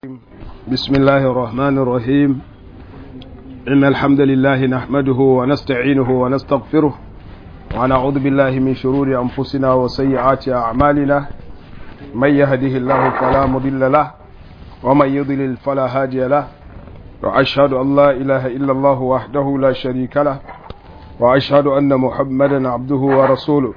بسم الله الرحمن الرحيم إن الحمد لله نحمده ونستعينه ونستغفره ونعوذ بالله من شرور أنفسنا وسيئات أعمالنا من يهده الله فلا مضل له ومن يضلل فلا هادي له وأشهد أن لا إله إلا الله وحده لا شريك له وأشهد أن محمدا عبده ورسوله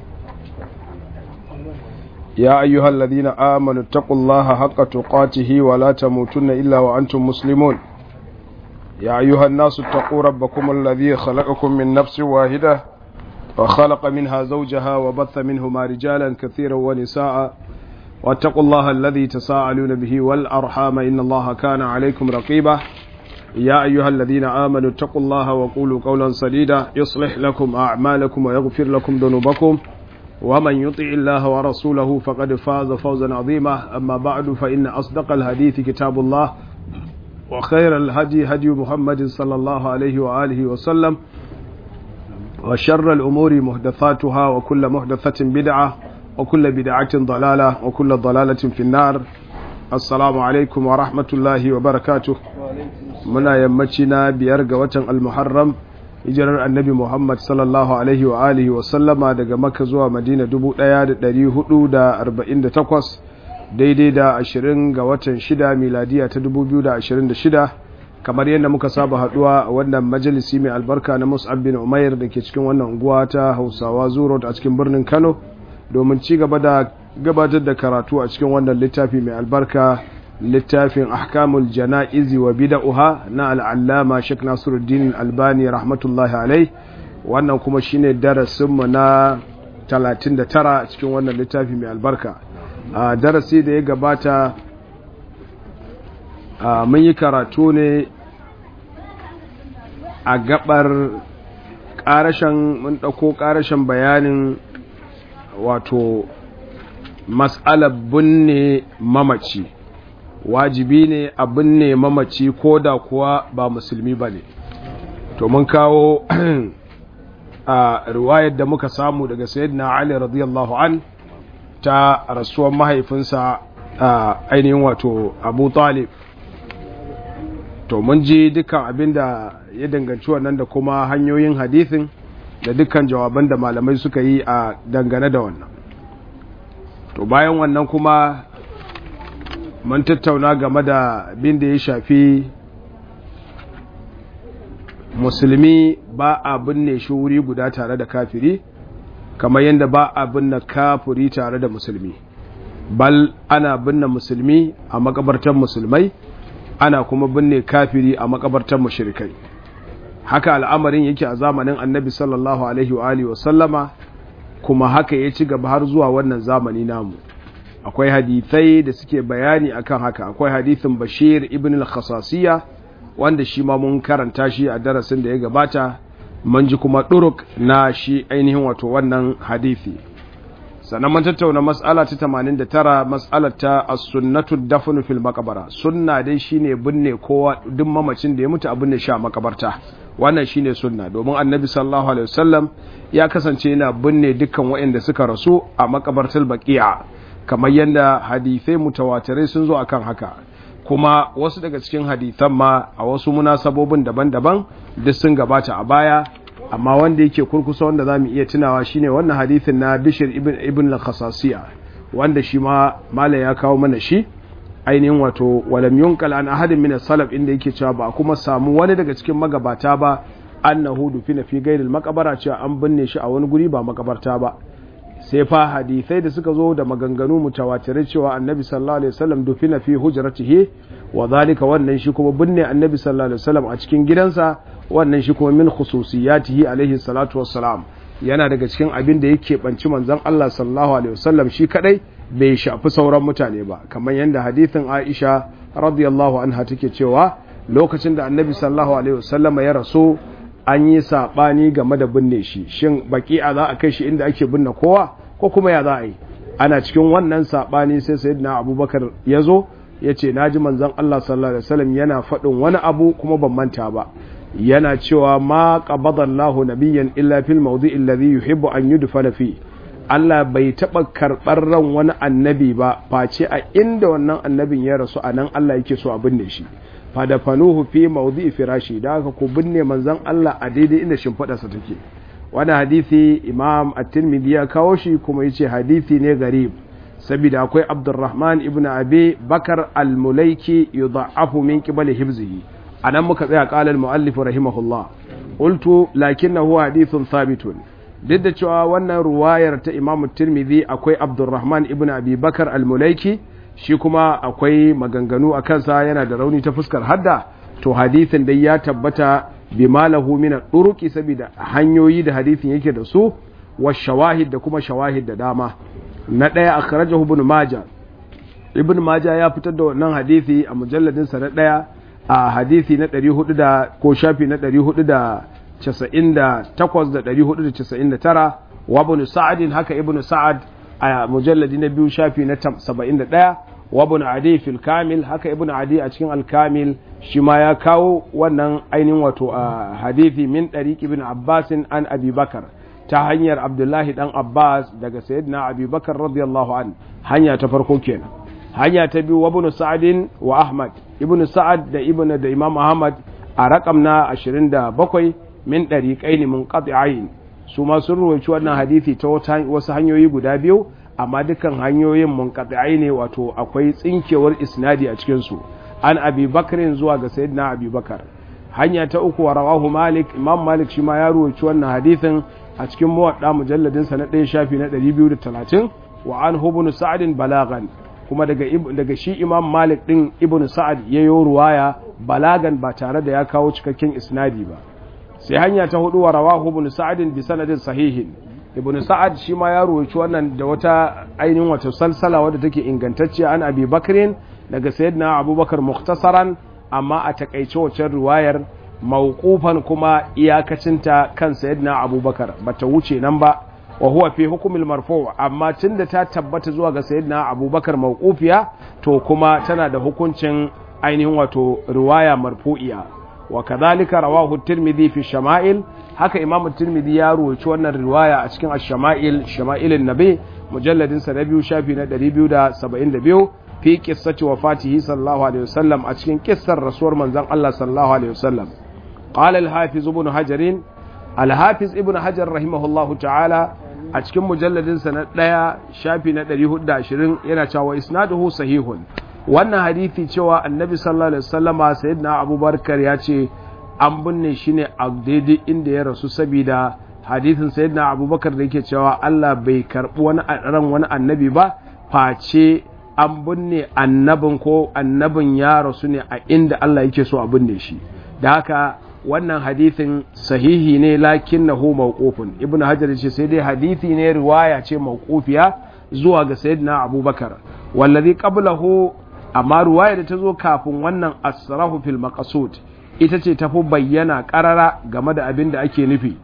يا أيها الذين آمنوا اتقوا الله حق تقاته ولا تموتن إلا وأنتم مسلمون يا أيها الناس اتقوا ربكم الذي خلقكم من نفس واحدة وخلق منها زوجها وبث منهما رجالا كثيرا ونساء واتقوا الله الذي تساءلون به والأرحام إن الله كان عليكم رقيبا يا أيها الذين آمنوا اتقوا الله وقولوا قولا سديدا يصلح لكم أعمالكم ويغفر لكم ذنوبكم ومن يطع الله ورسوله فقد فاز فوزا عظيما أما بعد فإن أصدق الحديث كتاب الله وخير الهدي هدي محمد صلى الله عليه وآله وسلم وشر الأمور محدثاتها وكل محدثة بدعة وكل بدعة ضلالة وكل ضلالة في النار السلام عليكم ورحمة الله وبركاته منا يمتنا بيرقى وطن المحرم hijirar annabi Muhammad sallallahu Alaihi wa alihi wa sallama daga Makka zuwa Madina 1448 daidai da 20 ga watan 6 miladiya ta 2026 kamar yadda muka saba haduwa a wannan majalisi mai albarka na Mus'ab bin Umair da ke cikin wannan unguwa ta Hausawa Zuro a cikin birnin Kano domin ci gaba da gabatar da karatu a cikin wannan littafi mai albarka littafin ahkamul jana'izi wa bida'uha na al'allama Sheikh Nasiruddin Albani rahmatullahi alai wannan kuma shine darasinmu na 39 cikin wannan littafi mai albarka a darasi da ya gabata mun yi karatu ne a gabar karashen mun ɗauko karashen bayanin wato mas'alar binne mamaci wajibi ne a binne mamaci ko da kuwa ba musulmi ba ne to mun kawo a riwayar da muka samu daga sayyidina ali radiyallahu an ta rasuwar mahaifinsa a ainihin wato abu talib to mun ji dukkan abin da ya danganci wannan da kuma hanyoyin hadithin da dukkan jawaban da malamai suka yi a dangane da wannan to bayan wannan kuma mun tattauna game da abin da ya shafi musulmi ba a binne shi wuri guda tare da kafiri kamar yadda ba a binne kafiri tare da musulmi bal ana binne musulmi a makabartar musulmai ana kuma binne kafiri a makabartar mushrikai haka al'amarin yake a zamanin annabi sallallahu alaihi wa alihi wa sallama kuma haka ya ci gaba har zuwa wannan zamani namu akwai hadithai da suke bayani akan haka akwai hadithin bashir ibn al-khasasiya wanda shi ma mun karanta shi a darasin da ya gabata mun ji kuma duruk na shi ainihin wato wannan hadithi sannan mun tattauna mas'ala ta 89 mas'alar ta as-sunnatu dafnu fil maqbara sunna dai shine binne kowa duk mamacin da ya mutu a binne shi a makabarta wannan shine sunna domin annabi sallallahu alaihi wasallam ya kasance yana binne dukkan waɗanda suka rasu a makabartar baqiya kamar yadda hadithai mutawatirai sun zo akan haka kuma wasu daga cikin hadithan ma a wasu munasabobin daban-daban duk sun gabata a baya amma wanda yake kurkusa wanda zamu iya tunawa shine wannan hadithin na Bishir ibn ibn al-Khasasiya wanda shi ma mala ya kawo mana shi ainihin wato walam yunqal an ahadin min as-salaf inda yake cewa ba kuma samu wani daga cikin magabata ba annahu dufina fi ghairil maqbara cewa an binne shi a wani guri ba makabarta ba sai fa hadisai da suka zo da maganganu mutawatirai cewa annabi sallallahu alaihi wasallam dufina fi hujratihi wa zalika wannan shi kuma binne annabi sallallahu alaihi wasallam a cikin gidansa wannan shi kuma min khususiyatihi alaihi salatu wassalam yana daga cikin abin da yake banci manzon Allah sallallahu alaihi wasallam shi kadai bai shafi sauran mutane ba kamar yadda hadithin Aisha radiyallahu anha take cewa lokacin da annabi sallallahu alaihi wasallam ya rasu an yi saɓani game da binne shi shin baki a za a kai shi inda ake binne kowa ko kuma ya za a yi ana cikin wannan saɓani sai sayyidina abubakar ya zo ya ce na ji manzon allah sallallahu alaihi wasallam yana faɗin wani abu kuma ban manta ba yana cewa ma qabadallahu nabiyyan illa fil mawdi'i alladhi yuhibbu an yudfana fi Allah bai taɓa karɓar ran wani annabi ba face a inda wannan annabin ya rasu a nan Allah yake so a binne shi fadafanuhu fi mawdi'i firashi da haka ku binne manzon Allah a daidai inda shimfiɗarsa take wani hadisi imam at-tirmidhi ya kawo shi kuma yace hadisi ne garib saboda akwai abdurrahman ibn abi bakar al-mulaiki yudha'afu min qibali hibzihi anan muka tsaya qala al-muallif rahimahullah qultu lakinnahu hadithun thabitun duk da cewa wannan ruwayar ta imam tirmidhi akwai abdurrahman ibn abi bakar al-mulaiki shi kuma akwai maganganu a kansa yana da rauni ta fuskar hadda to hadisin dai ya tabbata bi malahu min duruki saboda hanyoyi da hadisin yake da su wa shawahid da kuma shawahid da dama na daya akhrajahu ibn majah ibn majah ya fitar da wannan hadisi a mujalladin sa na daya a hadisi na 400 da ko shafi na 498 da 499 wa ibn sa'ad haka ibn sa'ad a mujalladi na biyu shafi na 71 wa ibn adi fil kamil haka ibn adi a cikin al-kamil shi ma ya kawo wannan ainihin wato a hadithi min ɗariƙi bin abbasin an abi bakar ta hanyar abdullahi dan abbas daga sayyidina abi bakar radiyallahu an hanya ta farko kenan hanya ta biyu wa ibn sa'adin wa ahmad ibn sa'ad da ibn da imam ahmad a rakam na 27 min ɗariƙai ne mun qati'ain su ma sun ruwaici wannan hadithi ta wasu hanyoyi guda biyu amma dukkan hanyoyin mun ne wato akwai tsinkewar isnadi a cikin su an abi bakarin zuwa ga sayyidina abi bakar hanya ta uku wa rawahu malik imam malik shi ma ya ruwaci wannan hadithin a cikin muwadda mujalladin sa na ɗaya shafi na 230 wa an ibn sa'ad balagan kuma daga daga shi imam malik din ibn sa'ad yayo ruwaya balagan ba tare da ya kawo cikakken isnadi ba sai hanya ta hudu wa rawahu ibn sa'ad bi sanadin sahihin ibn sa'ad shi ma ya ruwaci wannan da wata ainihin wata salsala wadda take ingantacciya an abi bakrin daga sayyidina abubakar muktasaran amma a takaice wacce riwayar mawqufan kuma iyakacinta kan sayyidina abubakar bata wuce nan ba wa huwa fi hukumil marfu amma tunda ta tabbata zuwa ga sayyidina abubakar mawqufiya to kuma tana da hukuncin ainihin wato riwaya marfu'iya wa kadhalika rawahu tirmidhi fi shama'il haka imamu tirmidhi ya ruwaci wannan riwaya a cikin ash-shama'il shama'ilin nabi mujalladin sa na biyu shafi na 272 fi qissati wafatihi sallallahu alaihi wasallam a cikin kissar rasuwar manzon Allah sallallahu alaihi wasallam qala al-hafiz ibn hajar al-hafiz ibn hajar rahimahullahu ta'ala a cikin mujalladin sa na daya shafi na 420 yana cewa isnaduhu sahihun wannan hadisi cewa annabi sallallahu alaihi wasallama sayyidina abubakar ya ce an binne shi ne a daidai inda ya rasu saboda hadisin sayyidina abubakar da yake cewa Allah bai karbi wani ran wani annabi ba face an binne annabin ko annabin ya rasu ne a inda Allah yake so a binne shi da haka wannan hadithin sahihi ne lakinnahu mawqufun ibn hajar ce sai dai hadithi ne riwaya ce mawqufiya zuwa ga sayyidina abubakar wallazi qablahu amma riwaya da ta zo kafin wannan asrahu fil maqsud ita ce tafi bayyana karara game da abin da ake nufi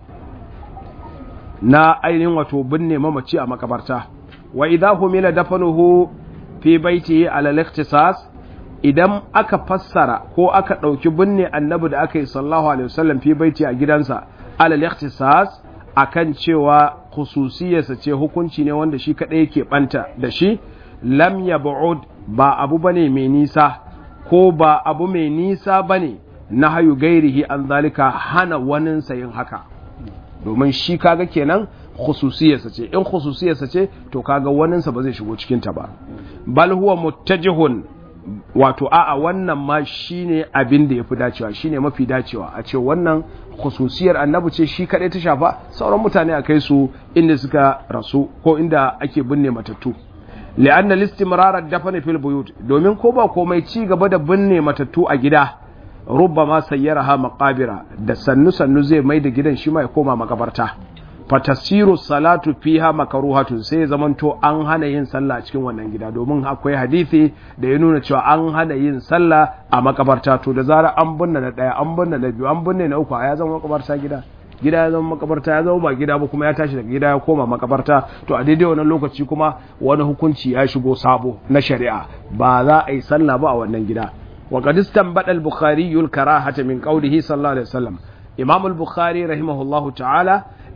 na ainihin wato binne mamaci a makabarta wa idza humila dafanuhu fi baitihi ala al-ikhtisas idan aka fassara ko aka ɗauki binne annabi da aka yi sallallahu alaihi wasallam fi baiti a gidansa ala al-ikhtisas akan cewa khususiyarsa ce hukunci ne wanda shi kadai yake banta da shi lam yab'ud ba abu bane mai nisa ko ba abu mai nisa bane na hayu gairihi an zalika hana waninsa yin haka domin shi kaga kenan khususiyarsa ce in khususiyarsa ce to kaga waninsa ba zai shigo cikin ta ba bal huwa muttajihun wato a'a wannan ma shine abin da yafi dacewa shine mafi dacewa a ce wannan khususiyar annabi ce shi kadai ta shafa sauran mutane a kai su inda suka rasu ko inda ake binne matattu li'anna listimrar ad-dafn fil buyut domin ko ba komai ci gaba da binne matattu a gida rubbama sayyaraha maqabira da sannu sannu zai mai da gidan shi ma ya koma makabarta fatasiru salatu fiha makaruhatun sai zamanto an hana yin sallah a cikin wannan gida domin akwai hadisi da ya nuna cewa an hana yin sallah a makabarta to da zara an binne na daya an binne na biyu an binne na uku ya zama makabarta gida gida ya zama makabarta ya zama ba gida ba kuma ya tashi daga gida ya koma makabarta to a daidai wannan lokaci kuma wani hukunci ya shigo sabo na shari'a ba za a yi sallah ba a wannan gida wa qad istanbada al-bukhari al-karahata min qawlihi sallallahu alaihi wasallam imam al-bukhari rahimahullahu ta'ala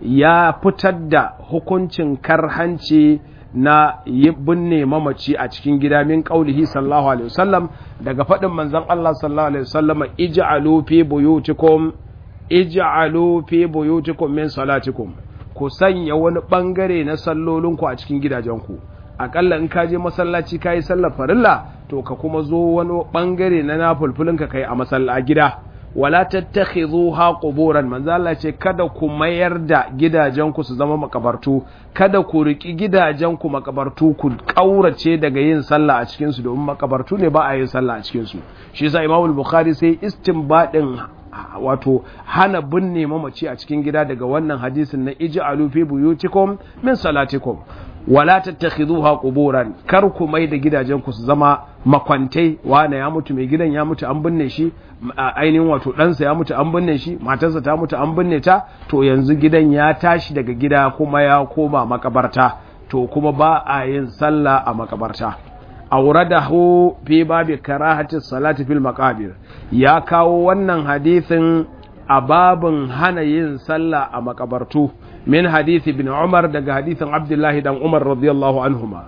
ya fitar da hukuncin karhanci na yi binne mamaci a cikin gida min qaulihi sallallahu alaihi wasallam daga faɗin manzon Allah sallallahu alaihi wasallam ij'alu fi buyutikum ij'alu fi buyutikum min salatikum ku sanya wani bangare na sallolinku a cikin gidajenku akalla in ka je masallaci ka yi sallar farilla to ka kuma zo wani bangare na nafulfulin ka kai a masalla gida wala tattakhidhuha quburan manzo Allah ce kada ku mayar da gidajenku su zama makabartu kada ku riki gidajenku makabartu ku kaurace daga yin sallah a cikin su domin makabartu ne ba a yin sallah a cikin su shi yasa Imam Bukhari sai istinbadin wato hana binne mamaci a cikin gida daga wannan hadisin na ij'alu fi buyutikum min salatikum wala tattakhidhuha quburan kar ku mai da gidajen ku su zama makwantai wane ya mutu mai gidan ya mutu an binne shi ainihin wato ɗansa ya mutu an binne shi matarsa ta mutu an binne ta to yanzu gidan ya tashi daga gida kuma ya koma makabarta to kuma ba a yin sallah a makabarta auradahu fi babi karahati salati fil maqabir ya kawo wannan hadisin a babin hana yin sallah a makabartu min hadisi ibn umar daga hadisin abdullahi dan umar radiyallahu anhuma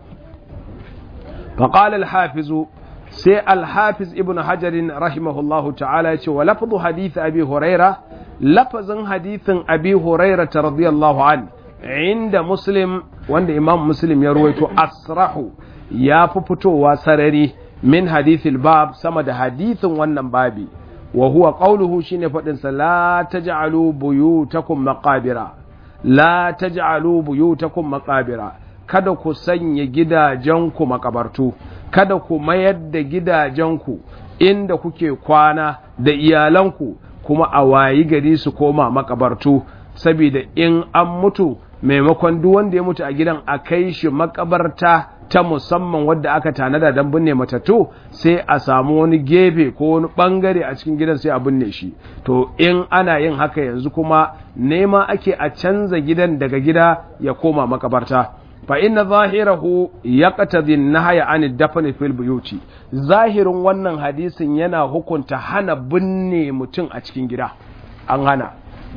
فقال الحافظ سي الحافظ ابن حجر رحمه الله تعالى ولفظ حديث أبي هريرة لفظ حديث أبي هريرة رضي الله عنه عند مسلم وعند إمام مسلم يروي أسرح ya fi fitowa sarari min hadithil bab sama da hadithin wannan babi wa huwa qawluhu shine fadin sa la taj'alu buyutakum maqabira la taj'alu buyutakum maqabira kada ku sanya gidajenku makabartu kada ku mayar da gidajenku inda kuke kwana da iyalanku kuma a wayi gari su koma makabartu saboda in an mutu maimakon duk wanda ya mutu a gidan a kai shi makabarta ta musamman wadda aka tanada don binne matattu sai a samu wani gefe ko wani bangare a cikin gidan sai a binne shi to in ana yin haka yanzu kuma nema ake a canza gidan daga gida ya koma makabarta fa inna zahirahu yaqtadi an-nahya an dafn fil buyuti zahirin wannan hadisin yana hukunta hana binne mutum a cikin gida an hana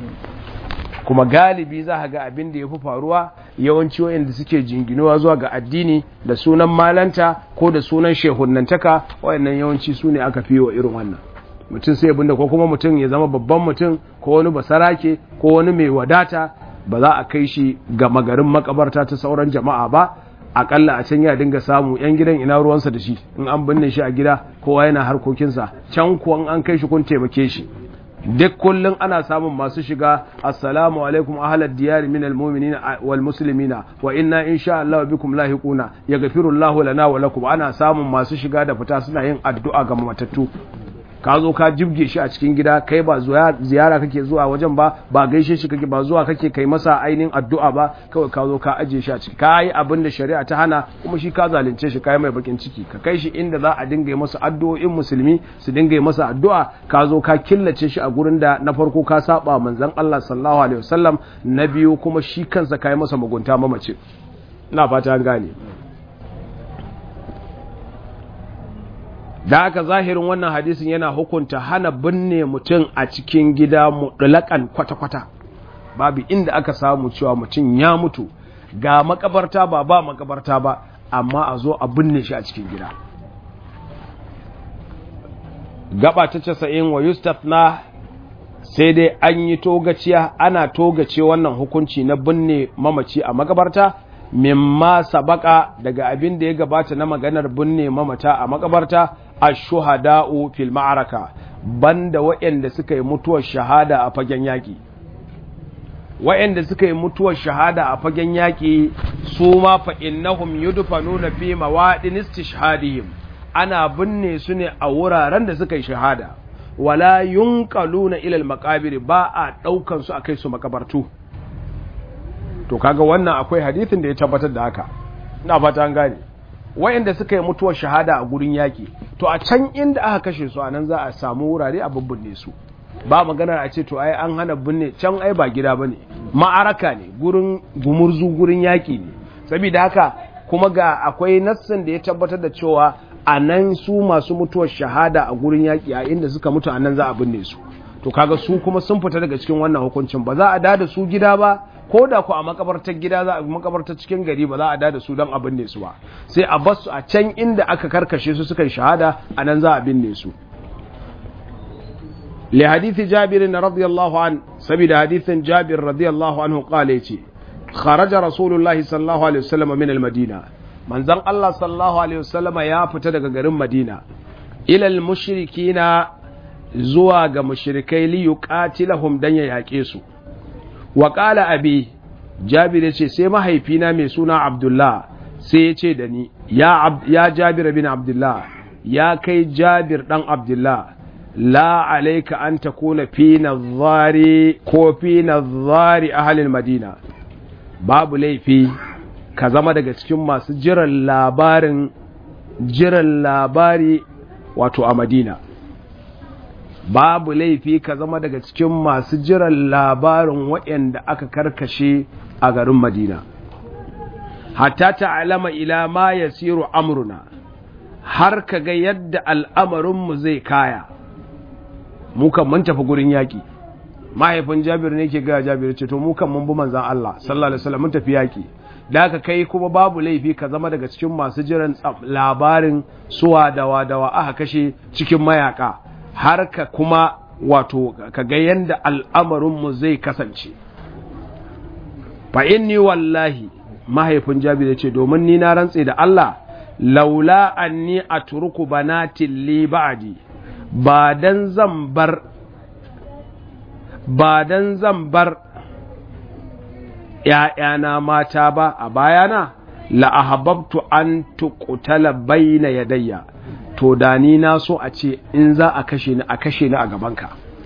kuma galibi za ga abin da ya fi faruwa yawanci wayanda suke jinginuwa zuwa ga addini da sunan malanta ko da sunan shehunnantaka wayannan yawanci su ne aka fi wa irin wannan mutum sai abinda ko kuma mutum ya zama babban mutum ko wani basarake ko wani mai wadata ba za a kai shi ga magarin makabarta ta sauran jama'a ba akalla a can ya dinga samu yan gidan ina ruwansa da shi in an binne shi a gida kowa yana harkokinsa can kuwa an kai shi kun taimake shi duk kullum ana samun masu shiga assalamu alaikum ahlad diyar min almu'minina wal muslimina wa inna insha Allah bikum lahiquna yaghfiru Allah lana wa lakum ana samun masu shiga da fita suna yin addu'a ga matattu ka zo ka jibge shi a cikin gida kai ba zuwa ziyara kake zuwa wajen ba ba gaishe shi kake ba zuwa kake kai masa ainihin addu'a ba kawai ka zo ka aje shi a ciki ka yi abin da shari'a ta hana kuma shi ka zalunce shi kai mai bakin ciki ka kai shi inda za a dinga masa addu'o'in musulmi su dinga masa addu'a ka zo ka killace shi a gurin da na farko ka saba manzon Allah sallallahu alaihi wasallam na biyu kuma shi kansa kai masa mugunta mamace ina fata an gane da haka zahirin wannan hadisin yana hukunta hana binne mutum a cikin gida mutlaƙan kwata-kwata babu inda aka samu cewa mutum ya mutu ga makabarta ba ba makabarta ba amma a zo a binne shi a cikin gida gaba ta casa'in wa yustafna sai dai an yi togaciya ana togace wannan hukunci na binne mamaci a makabarta mimma sabaka daga abin da ya gabata na maganar binne mamata a makabarta ashuhada'u fil ma'araka banda waɗanda suka yi mutuwar shahada a fagen yaƙi waɗanda suka yi mutuwar shahada a fagen yaƙi su ma fa innahum yudfanuna fi mawadin istishhadihim ana binne su ne a wuraren da suka yi shahada wala yunqaluna ila al maqabir ba a daukan su akai su makabartu to kaga wannan akwai hadisin da ya tabbatar da haka ina fata an gane wayanda suka yi mutuwar shahada a gurin yaki to a can inda aka kashe su anan za a samu wurare a bubbunne su ba maganar a ce to ai an hana binne can ai ba gida bane ma'araka ne gurin gumurzu gurin yaki ne saboda haka kuma ga akwai nassin da ya tabbatar da cewa a nan su masu mutuwar shahada a gurin yaki a inda suka mutu anan za a binne su to kaga su kuma sun fita daga cikin wannan hukuncin ba za a da su gida ba ko da ku a makabartar gida za a makabartar cikin gari ba za a da su don a binne su ba sai a bar su a can inda aka karkashe su suka yi shahada a nan za a binne su li hadithi jabir radiyallahu an saboda hadithin jabir radiyallahu anhu qala yace kharaja rasulullahi sallallahu alaihi wasallam min al-madina manzon Allah sallallahu alaihi wasallam ya fita daga garin Madina ila al-mushrikina zuwa ga mushrikai li yuqatilahum dan ya yake su wa qala abi jabir yace sai mahaifina mai suna abdullah sai yace da ni ya ya jabir bin abdullah ya kai jabir dan abdullah la alayka an takuna fi nadhari ko fi nadhari ahli madina babu laifi ka zama daga cikin masu jiran labarin jiran labari wato a madina babu laifi ka zama daga cikin masu jiran labarin waɗanda aka karkashe a garin madina hatta ta'alama ila ma yasiru amruna har ka ga yadda al'amarinmu zai kaya mukan mun tafi gurin yaƙi mahaifin jabir ne ke gaya jabir ce to mukan mun bi manzan Allah sallallahu alaihi wasallam mun tafi yaƙi da aka kai kuma babu laifi ka zama daga cikin masu jiran labarin suwa dawa dawa aka kashe cikin mayaka har ka kuma wato ka ga yadda al'amarinmu zai kasance fa inni wallahi mahaifin jabir ce domin ni na rantse da Allah laula anni atruku banatin li ba'di ba dan zan bar ba dan zan bar ‘ya'yana mata ba a bayana la'ahababtu an tuƙutala baina yadayya to da ni na so a ce in za a kashe ni a kashe ni a gabanka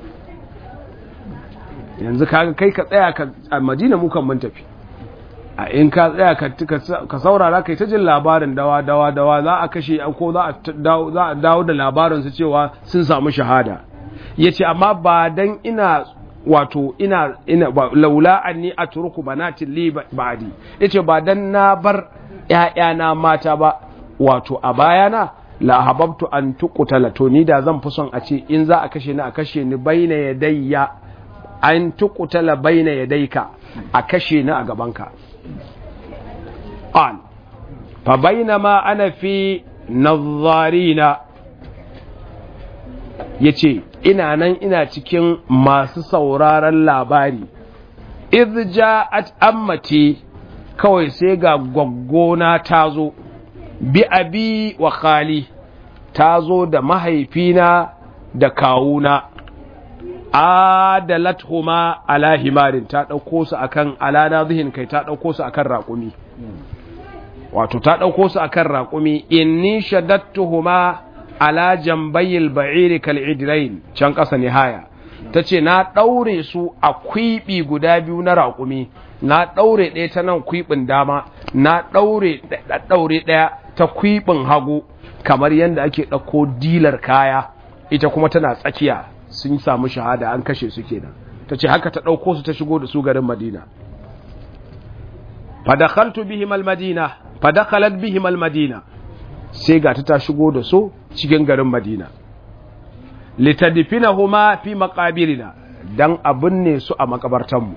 yanzu kaga kai ka tsaya ka a madina mukan mun tafi a in ka tsaya ka saurara kai ta jin labarin dawa dawa dawa za a kashe ko za a dawo da labarin su cewa sun samu shahada yace amma ba dan ina wato ina ina laula anni atruku banatin li ba'di yace ba dan na bar ƴaƴana mata ba wato a bayana la hababtu an tuqtala to ni da zan fi son a ce in za a kashe ni a kashe ni baina yadayya an tuqtala baina yadayka a kashe ni a gabanka qal fa bainama ana fi nadharina yace ina nan ina cikin masu sauraron labari idh ja'at ammati kawai sai ga gwaggona ta zo bi abi wa khali ta zo da mahaifina da kawuna adalathuma ala himarin ta ɗauko su akan alana zihin kai ta ɗauko su akan raƙumi wato ta ɗauko su akan raƙumi inni shaddattuhuma ala jambayil ba'iri kal idrain can ƙasa nihaya ta ce na ɗaure su a kwiɓi guda biyu na raƙumi na ɗaure ɗaya ta nan kwiɓin dama na ɗaure ɗaure ɗaya ta kwiɓin hagu kamar yadda ake ɗauko dilar kaya ita kuma tana tsakiya sun samu shahada an kashe su kenan ta ce haka ta ɗauko su ta shigo da su garin madina fadakhaltu bihim almadina fadakhalat bihim almadina sai ga ta shigo da su cikin garin madina litadfinahuma fi maqabirina dan abin ne su a makabartanmu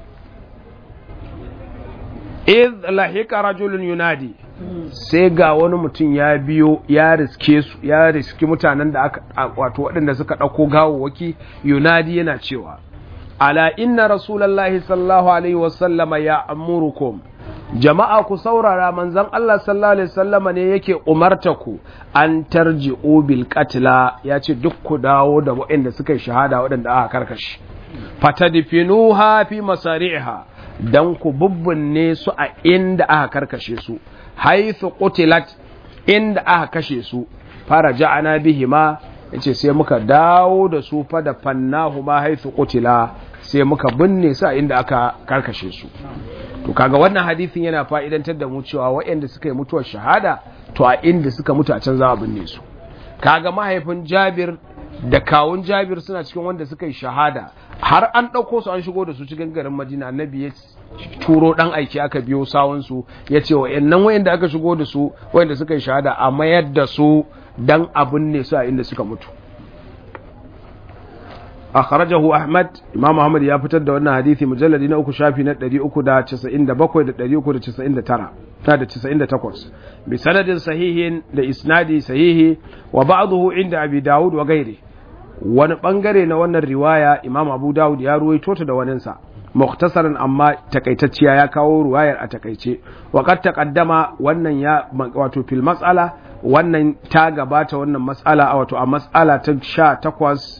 idh lahika rajulun yunadi sai ga wani mutum ya biyo ya riske su ya riski mutanen da aka wato waɗanda suka ɗauko gawawwaki yunadi yana cewa ala inna rasulallahi sallallahu alaihi wasallama ya amurukum jama'a ku saurara manzon Allah sallallahu alaihi wasallama ne yake umarta ku an tarji'u bil qatla ya ce duk ku dawo da waɗanda suka yi shahada waɗanda aka karkashi fatadfinuha fi masari'iha dan ku bubbunne su a inda aka karkashe su haithu qutilat inda aka kashe su fara ja'ana bihima yace sai muka dawo da su fa da fannahu ma haithu qutila sai muka binne su a inda aka karkashe su to kaga wannan hadisin yana fa'idantar da mu cewa waɗanda suka yi mutuwar shahada to a inda suka mutu a can za a binne su kaga mahaifin Jabir da kawun Jabir suna cikin wanda suka yi shahada har an ɗauko su an shigo da su cikin garin Madina annabi ya turo ɗan aiki aka biyo sawunsu ya ce wa yannan wayanda aka shigo da su wayanda suka yi shahada a mayar da su dan abin ne su a inda suka mutu akhrajahu ahmad imam ahmad ya fitar da wannan hadisi mujalladi na uku shafi na 397 da 399 da 98 bi sanadin sahihin da isnadi sahihi wa ba'dahu inda abi daud wa gairi wani bangare na wannan riwaya imam abu daud ya ruwaito ta da waninsa muktasaran amma takaitacciya ya kawo ruwayar a takaice wa qad taqaddama wannan ya wato fil mas'ala wannan ta gabata wannan mas'ala wato a mas'ala ta 18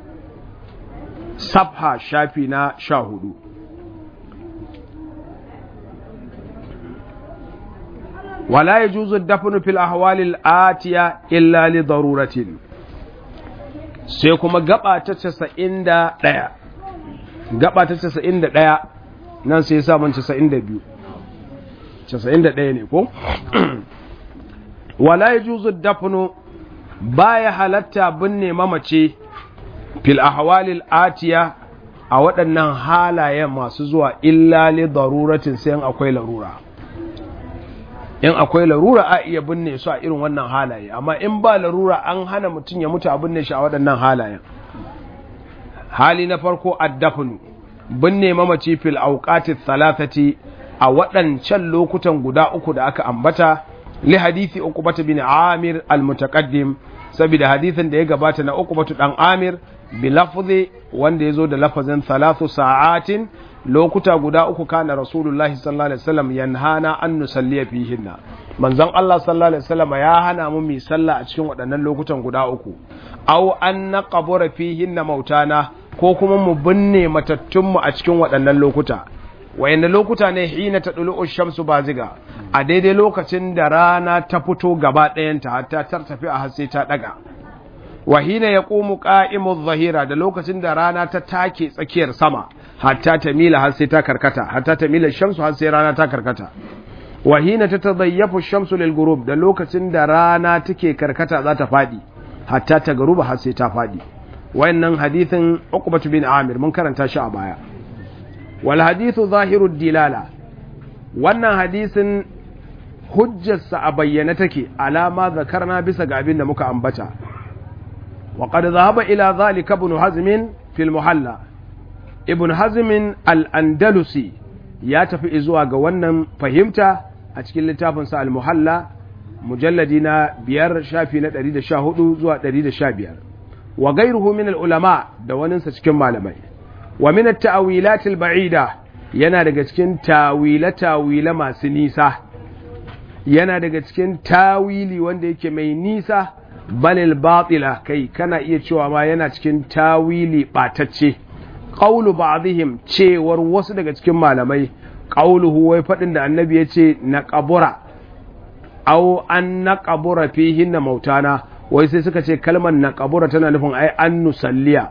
safha shafi na 14 ولا يجوز الدفن في الأحوال الآتية إلا لضرورة سيكما قبعة تسعين دا ديا قبعة تسعين دا ديا nan sai sa man 92 91 ne ko wala yajuzu dafnu baya halatta binne mamace fil ahwalil atiya a waɗannan halayen masu zuwa illa li daruratin sai akwai larura in akwai larura a iya binne su a irin wannan halaye amma in ba larura an hana mutum ya mutu a binne shi a waɗannan halayen hali na farko addafnu binne mamaci fil auqati thalathati a waɗancan lokutan guda uku da aka ambata li hadisi uqbata bin amir al mutaqaddim saboda hadisin da ya gabata na uqbatu dan amir bi lafzi wanda yazo da lafazin thalathu sa'atin lokuta guda uku kana rasulullahi sallallahu alaihi wasallam yanhana an nusalliya fihinna manzon Allah sallallahu alaihi wasallam ya hana mu mi sallah a cikin waɗannan lokutan guda uku aw an naqbura fihinna mautana ko kuma mu binne matattun mu a cikin waɗannan lokuta wayanda lokuta ne hina ta dulu shamsu baziga a daidai lokacin da rana ta fito gaba ɗayanta hatta ta tafi a har sai ta daga wa hina yaqumu qa'imu zahira da lokacin da rana ta take tsakiyar sama hatta ta mila har sai ta karkata hatta ta mila shamsu har sai rana ta karkata wa hina tatadayyafu shamsu lil ghurub da lokacin da rana take karkata za ta fadi hatta ta garuba har sai ta fadi wayannan hadithin Uqbah bin Amir mun karanta shi a baya wal hadithu zahiru dilala wannan hadisin hujjarsa a bayyana take alama zakarna bisa ga abin da muka ambata وقد ذهب إلى ذلك ابن حزم في المحلى ابن حزم الأندلسي ya tafi zuwa ga wannan fahimta a cikin littafinsa al-muhalla mujalladi na biyar shafi na 114 zuwa 115 wa gairuhu min al-ulama da waninsa cikin malamai wa min at-ta'wilat al-ba'ida yana daga cikin tawila tawila masu nisa yana daga cikin tawili wanda yake mai nisa balil batila kai kana iya cewa ma yana cikin tawili batacce qawlu ba'dihim cewar wasu daga cikin malamai qawluhu wai fadin da annabi yace na qabura aw an na qabura fihin na mautana wai sai suka ce kalmar na qabura tana nufin ai an nusalliya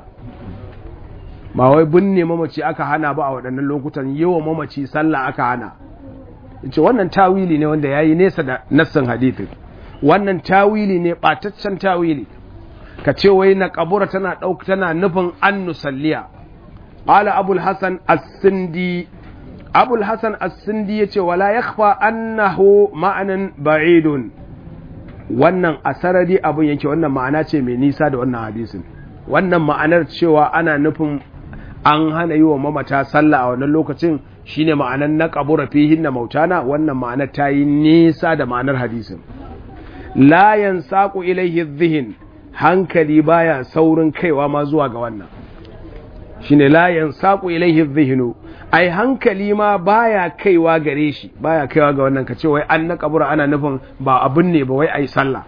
ba wai binne mamaci aka hana ba a waɗannan lokutan yawa mamaci sallah aka hana yace wannan tawili ne wanda yayi nesa da nassan hadithin wannan tawili ne ɓataccen tawili ka ce wai na kabura tana ɗauka tana nufin an nusalliya ƙala abul hasan as-sindi abul hasan as-sindi ya ce wala ya annahu ma'anan ba'idun wannan a sarari abin yake wannan ma'ana ce mai nisa da wannan hadisin wannan ma'anar cewa ana nufin an hana yi wa mamata sallah a wannan lokacin shine ma'anar na kabura fihin na mautana wannan ma'anar ta yi nisa da ma'anar hadisin la yansaku ilaihi dhihin hankali baya saurin kaiwa ma zuwa ga wannan shine la yansaku ilaihi dhihnu ai hankali ma baya kaiwa gare shi baya kaiwa ga wannan kace wai an na kabura ana nufin ba abun ne ba wai ai sallah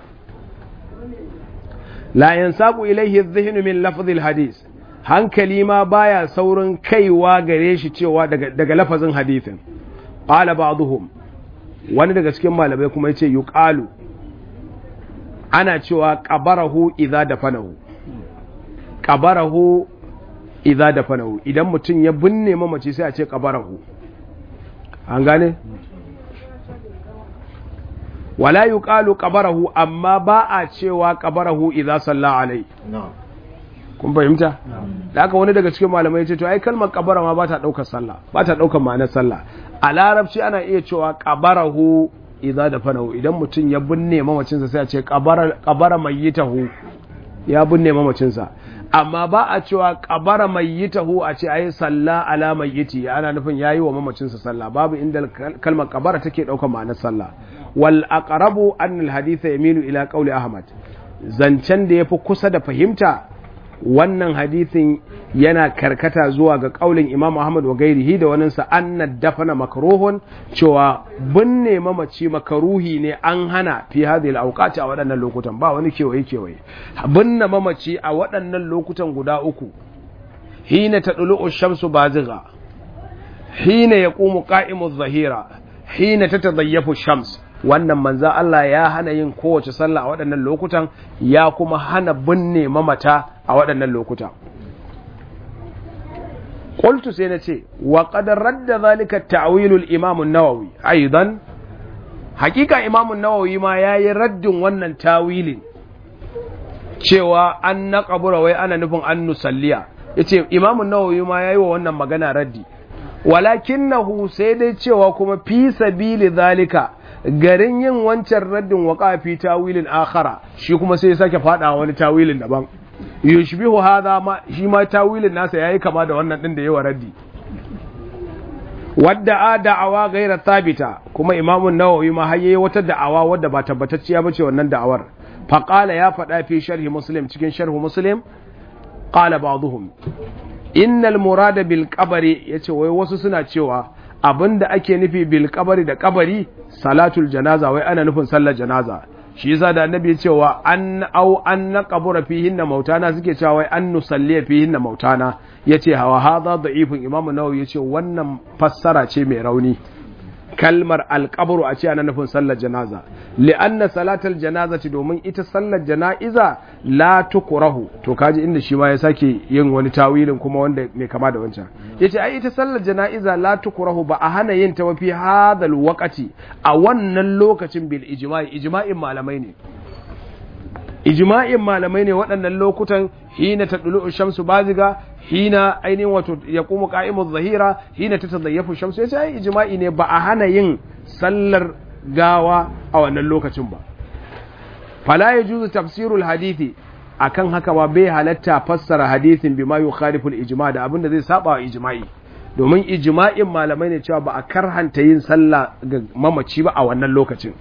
la yansaku ilaihi dhihnu min lafzil hadis hankali ma baya saurin kaiwa gare shi cewa daga daga lafazin hadisin qala ba'dhum wani daga cikin malamai kuma yace yuqalu ana cewa ƙabarahu idza dafanahu ƙabarahu idza dafanahu idan mutum ya binne mamaci sai a ce ƙabarahu an gane wala yuqalu qabarahu amma ba a cewa qabarahu idza salla alai kun fahimta da haka wani daga cikin malamai ce to ai kalmar qabara ma ba ta daukar sallah ba ta daukar ma'anar sallah a larabci ana iya cewa qabarahu idza dafanahu idan mutum ya binne mamacinsa sai a ce qabara qabara mayyitahu ya binne mamacinsa amma ba a cewa kabara mayyitahu a ce ayi salla ala mayyiti ana nufin yayi wa mamacinsa sallah babu inda kalmar kabara take daukar ma'anar sallah wal aqrabu an al hadith yamilu ila qawli ahmad zancen da yafi kusa da fahimta wannan hadithin yana karkata zuwa ga kaulin imam ahmad wa gairihi da waninsa anna dafana makruhun cewa binne mamaci makaruhi ne an hana fi hadhihi al-awqati a waɗannan lokutan ba wani kewaye kewaye binne mamaci a waɗannan lokutan guda uku hina tadlu ash-shamsu bazigha hina yaqumu qa'imu adh-dhahira hina tatadayyafu ash-shams wannan manza Allah ya hana yin kowace sallah a waɗannan lokutan ya kuma hana binne mamata a waɗannan lokuta qultu sai nace wa qad radda zalika ta'wil al-imam an-nawawi aidan hakika imam an-nawawi ma yayi raddin wannan tawilin cewa an naqabura wai ana nufin an nusalliya yace imam an-nawawi ma yayi wa wannan magana raddi walakinahu sai dai cewa kuma fi sabili zalika garin yin wancan raddin wa fi tawilin akhara shi kuma sai ya sake fada wani tawilin daban yushbihu hadha ma shi ma tawilin nasa yayi kama da wannan din da yawa raddi wadda a da'awa gaira thabita kuma imamun nawawi ma har yayi wata da'awa wadda ba tabbatacciya bace wannan da'awar fa qala ya fada fi sharhi muslim cikin sharhu muslim qala ba'dhum innal murada bil qabri yace wai wasu suna cewa abinda ake nufi bil kabari da kabari salatul janaza wai ana nufin sallar janaza shi yasa da annabi ya cewa an au an naqabura fihin na mautana suke cewa wai an nusalli fihin na mautana yace hawa hadha da'ifun imam nawawi yace wannan fassara ce mai rauni kalmar alqabru a ce ana nufin sallar janaza li'anna salatal janazati domin ita sallar jana'iza la tukrahu to kaji inda shi ma ya sake yin wani tawilin kuma wanda mai kama da wancan yace ai ita sallar jana'iza la tukrahu ba a hana yin ta wafi hadal waqati a wannan lokacin bil ijma'i ijma'in malamai ne ijma'in malamai ne waɗannan lokutan hina tadlu shamsu baziga hina ainihin wato ya kuma ka'imu zahira hina ta tazayyafu shamsu yace ai ijma'i ne ba a hana yin sallar gawa a wannan lokacin ba fala yajuzu tafsirul hadithi akan haka ba bai halatta fassara hadithin bima yukhalifu al-ijma' da abinda zai saba wa ijma'i domin ijma'in malamai ne cewa ba a karhanta yin sallah ga mamaci ba a wannan lokacin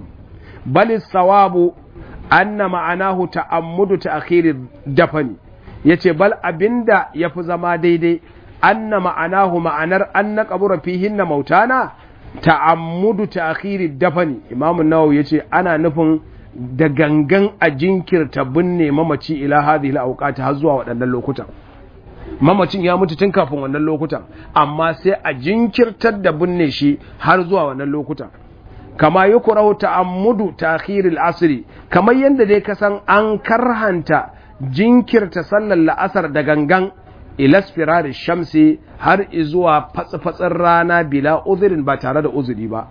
bal sawabu anna ma'anahu ta'ammudu ta'khir dafani yace bal abinda yafi zama daidai anna ma'anahu ma'anar anna qabura fihin na mautana ta'ammudu ta'khiri dafani imam an-nawawi yace ana nufin da gangan a jinkirta binne mamaci ila hadhihi al har zuwa waɗannan lokutan mamacin ya mutu tun kafin wannan lokutan amma sai a jinkirtar da binne shi har zuwa wannan lokutan kama yukrahu ta'ammudu ta'khir al-asri kamar yanda dai kasan an karhanta jinkirta sallar la'asar da gangan ilasfirar shamsi har izuwa fatsi-fatsin rana bila uzurin ba tare da uzuri ba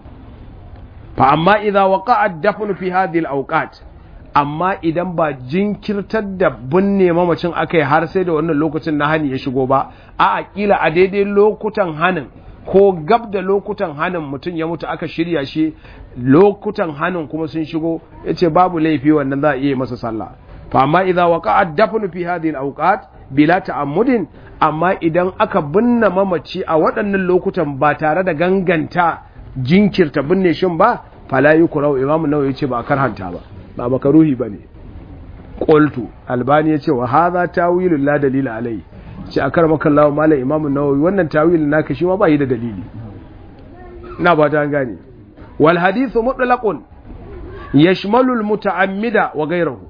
fa amma idza waqa'a dafn fi hadhihi al-awqat amma idan ba jinkirtar da binne mamacin akai har sai da wannan lokacin na hani ya shigo ba a akila a daidai lokutan hanin ko gab da lokutan hanin mutum ya mutu aka shirya shi lokutan hanin kuma sun shigo yace babu laifi wannan za a iya masa sallah fa amma idza waqa'a dafn fi hadhihi al-awqat bila ta'ammudin amma idan aka binne mamaci a waɗannan lokutan ba tare da ganganta jinkirta binne shin ba fala yukrau imamu nawawi yace ba karhanta ba ba makaruhi bane qultu albani yace wa hadha tawilul la dalila alai ce akar makallahu malam imamu nawawi wannan tawilin naka shi ma ba yi da dalili ina ba ta gane wal hadithu mutlaqun yashmalu al muta'ammida wa ghayruhu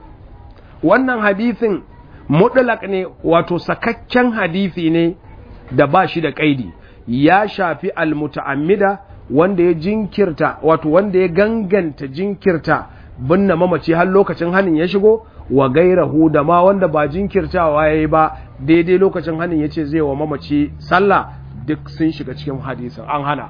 wannan hadithin mutlaq ne wato sakakken hadisi ne da ba shi da kaidi ya shafi al muta'ammida wanda ya jinkirta wato wanda ya ganganta jinkirta binne mamaci har lokacin hanin ya shigo wa gairahu da ma wanda ba jinkirtawa yayi ba daidai lokacin hanin yace zai wa mamaci sallah duk sun shiga cikin hadisin an hana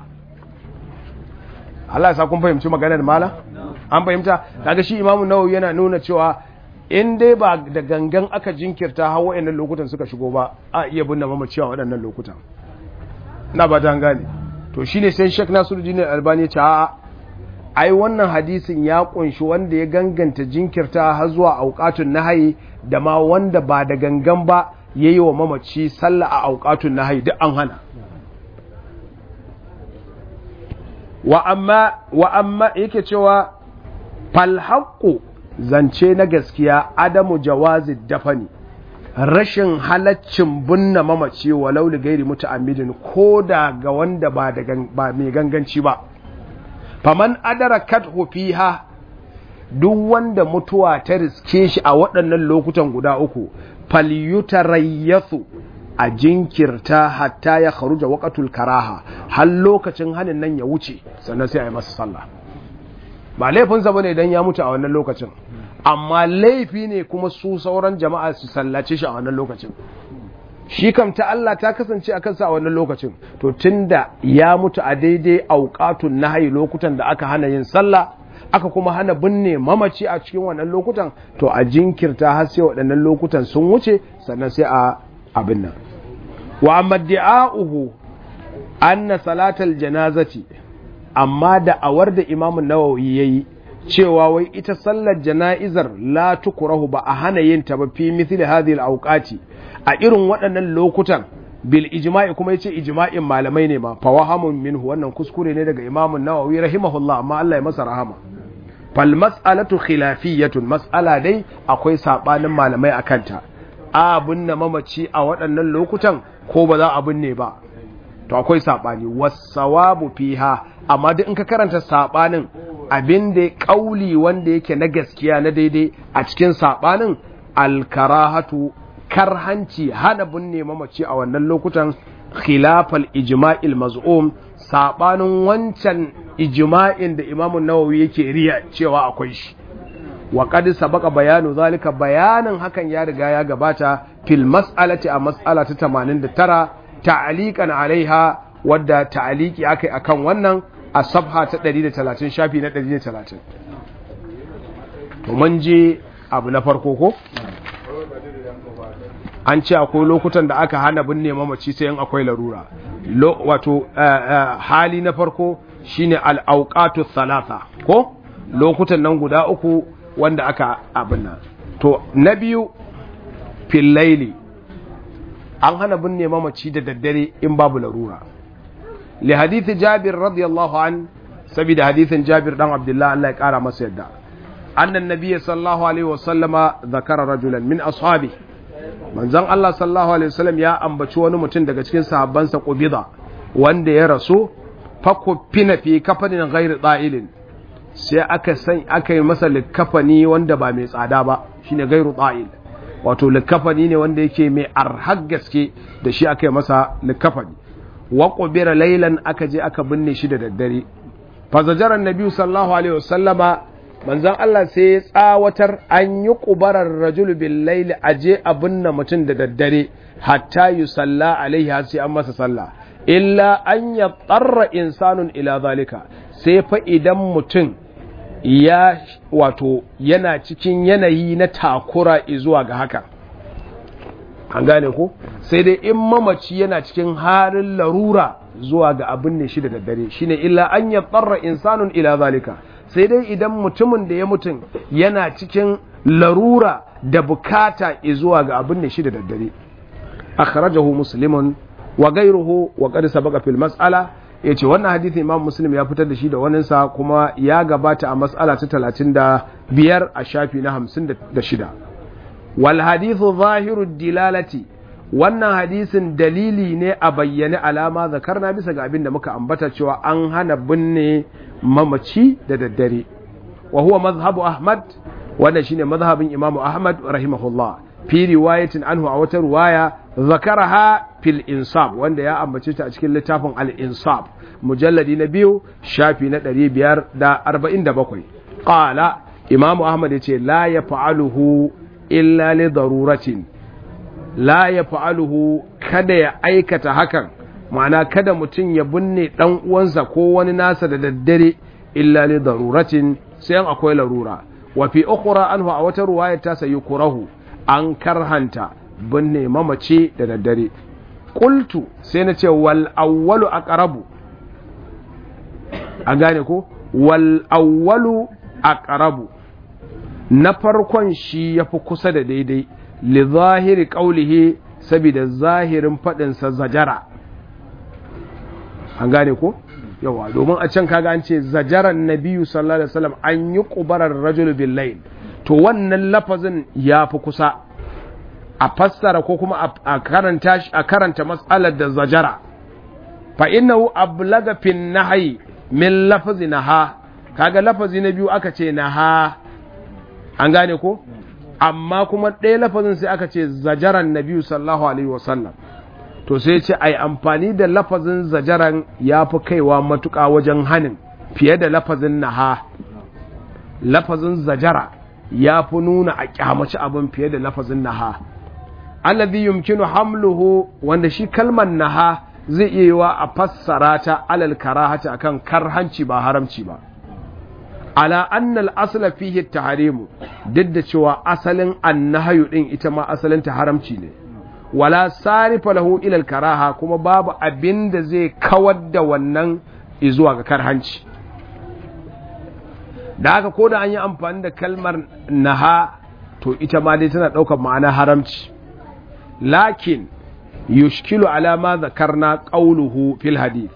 Allah ya sa kun fahimci maganar mala an fahimta kaga shi Imam Nawawi yana nuna cewa in dai ba da gangan aka jinkirta har waɗannan lokutan suka shigo ba a iya binne mamaci a waɗannan lokutan na ba ta gane to shine sai Sheikh Nasiruddin Albani ya ce a'a ai wannan hadisin ya kunshi wanda ya ganganta jinkirta har zuwa auqatun nahayi da ma wanda ba da gangan ba yayi wa mamaci sallah a auqatun nahayi duk an hana wa amma wa amma yake cewa fal haqqu zance na gaskiya adamu jawazi dafani rashin halaccin binne mamaci walau li gairi muta'ammidin ko da ga wanda ba da ba mai ganganci ba faman adarakathu fiha duk wanda mutuwa ta riske shi a waɗannan lokutan guda uku falyutarayyathu a jinkirta hatta ya kharuja waqatul karaha har lokacin hanin nan ya wuce sannan sai a yi masa sallah ba laifinsa bane idan ya mutu a wannan lokacin amma laifi ne kuma su sauran jama'a su sallace shi a wannan lokacin shi kam ta Allah ta kasance a kansa a wannan lokacin to tunda ya mutu a daidai auqatun nahyi lokutan da aka hana yin sallah aka kuma hana binne mamaci a cikin wannan lokutan to a jinkirta har sai waɗannan lokutan sun wuce sannan sai a abin nan wa amma di'a'uhu anna salatal janazati amma da awar da imamun nawawi yayi cewa wai ita sallar jana'izar la tukurahu ba a hana yin ta ba fi mithli hadhihi al-awqati a irin waɗannan lokutan bil ijma'i kuma yace ijma'in malamai ne ma fa wahamun minhu wannan kuskure ne daga imamun nawawi rahimahullah amma Allah ya masa rahama fal mas'alatu khilafiyatun mas'ala dai akwai sabanin malamai akan ta a binne mamaci a waɗannan lokutan ko ba za a binne ba to akwai sabani wasawabu fiha amma duk in ka karanta sabanin abin da kauli wanda yake na gaskiya na daidai a cikin sabanin alkarahatu karhanci hana binne mamaci a wannan lokutan khilafal ijma'il maz'um sabanin wancan ijma'in da Imam Nawawi yake riya cewa akwai shi wa qad sabaqa bayanu zalika bayanin hakan ya riga ya gabata fil mas'alati a mas'ala ta 89 ta'liqan alaiha wadda ta'liqi akai akan wannan a sabha ta 130 shafi na 130 to mun je abu na farko ko an ce akwai lokutan da aka hana binne mamaci sai in akwai larura wato hali na farko shine al-awqatu thalatha ko lokutan nan guda uku wanda aka abin nan to na biyu fil laili an hana binne mamaci da daddare in babu larura li hadithi jabir radiyallahu an saboda hadithin jabir dan abdullah Allah ya kara masa yadda annan nabiyyi sallallahu alaihi wasallama zakara rajulan min ashabi manzon Allah sallallahu alaihi wasallam ya ambaci wani mutum daga cikin sahabbansa qubida wanda ya rasu fakufina fi kafanin ghairi da'ilin sai aka san aka yi masa likafani wanda ba mai tsada ba shine gairu da'il wato likafani ne wanda yake mai arhar gaske da shi aka yi masa likafani wa qubira laylan aka je aka binne shi da daddare fa zajara annabi sallallahu alaihi wasallama manzon Allah sai ya tsawatar an yi kubarar rajul bil layli aje a binne mutum da daddare hatta yusalla alaihi har sai an masa sallah illa an ya tsarra insanun ila zalika sai fa idan mutum ya wato yana cikin yanayi na takura zuwa ga haka an gane ko sai dai in mamaci yana cikin halin larura zuwa ga abin ne shi da daddare shine illa an ya tsarra insanun ila zalika sai dai idan mutumin da ya mutum yana cikin larura da bukata zuwa ga abin ne shi da daddare akhrajahu muslimun wa gairuhu wa qad sabaqa fil mas'ala yace wannan hadisi Imam Muslim ya fitar da shi da wanin sa kuma ya gabata a mas'ala ta 35 a shafi na 56 wal hadithu zahiru dilalati wannan hadisin dalili ne a bayyane alama zakarna bisa ga abin da muka ambata cewa an hana binne mamaci da daddare wa huwa mazhabu Ahmad wannan shine mazhabin Imam Ahmad rahimahullah fi riwayatin anhu a wata riwaya zakaraha fil insab wanda ya ambace ta a cikin littafin al insab mujalladi na biyu shafi na 547 qala imam ahmad yace la yaf'aluhu illa li daruratin la yaf'aluhu kada ya aikata hakan ma'ana kada mutum ya binne dan uwansa ko wani nasa da daddare illa li daruratin sai akwai larura wa fi ukhra anhu a wata riwaya ta sayi kurahu an karhanta binne mamace da daddare ƙultu sai na ce wal awwalu aqrabu an gane ko wal awwalu aqrabu na farkon shi yafi kusa da daidai li zahiri qawlihi saboda zahirin fadin sa zajara an gane ko yawa domin a can kaga an ce zajaran nabiyyu sallallahu alaihi wasallam an yi qubarar rajul bil layl to wannan lafazin yafi kusa a fassara ko kuma a karanta a karanta mas'alar da zajara fa innahu ablaga fin nahyi min lafazi naha kaga lafazi na biyu aka ce naha an gane ko amma kuma ɗaya lafazin sai aka ce zajaran nabiyu sallallahu alaihi wasallam to sai ce ai amfani da lafazin zajaran ya fi kaiwa matuƙa wajen hanin fiye da lafazin naha lafazin zajara ya fi nuna a kyamaci abin fiye da lafazin naha alladhi yumkinu hamluhu wanda shi kalmar naha zai iya yiwa a fassara ta alal karahati akan karhanci ba haramci ba ala annal asla fihi tahrimu duk da cewa asalin annahayu din ita ma asalin ta haramci ne wala sarifa lahu ila al karaha kuma babu abin da zai kawar da wannan zuwa ga karhanci da haka ko da an yi amfani da kalmar naha to ita ma dai tana ɗaukar ma'ana haramci lakin yushkilu ala ma zakarna qawluhu fil hadith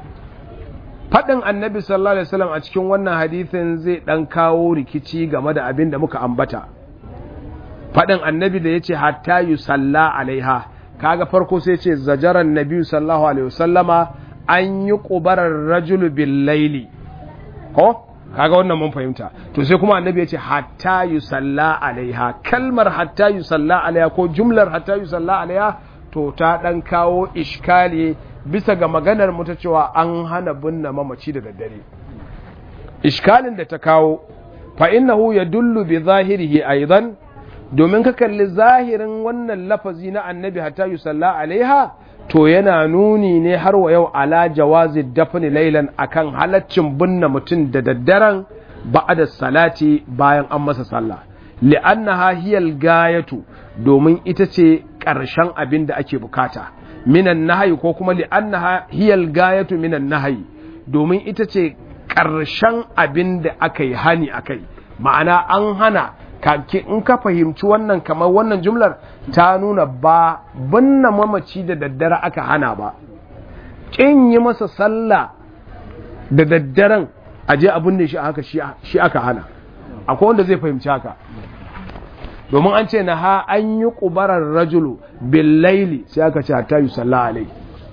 fadin annabi sallallahu alaihi wasallam a cikin wannan hadithin zai dan kawo rikici game da abin da muka ambata fadin annabi da yace hatta yusalla alaiha kaga farko sai yace zajaran nabi sallallahu alaihi wasallama an yi qubarar rajulu bil laili ko kaga wannan mun fahimta to sai kuma annabi yace hatta yusalla alaiha kalmar hatta yusalla alaiha ko jumlar hatta yusalla alaiha to ta ɗan kawo ishkali bisa ga maganar mu ta cewa an hana binne mamaci da daddare ishkalin da ta kawo fa innahu yadullu bi zahirihi aidan domin ka kalli zahirin wannan lafazi na annabi hatta yusalla alaiha to yana nuni ne har wa yau ala jawazi dafni laylan akan halaccin binne mutum da daddaren ba'da salati bayan an masa sallah li'annaha hiyal gayatu domin ita ce ƙarshen abin da ake bukata minan nahayi ko kuma li'annaha hiyal gayatu minan nahayi domin ita ce ƙarshen abin da aka yi hani akai ma'ana an hana in ka fahimci wannan kamar wannan jumlar ta nuna ba binne mamaci da daddare aka hana ba ƙin yi masa sallah da daddaren aje abin da shi haka shi aka hana akwai wanda zai fahimci haka domin an ce na ha an yi ƙubarar rajulu billaili sai aka ce hatta yi salla alai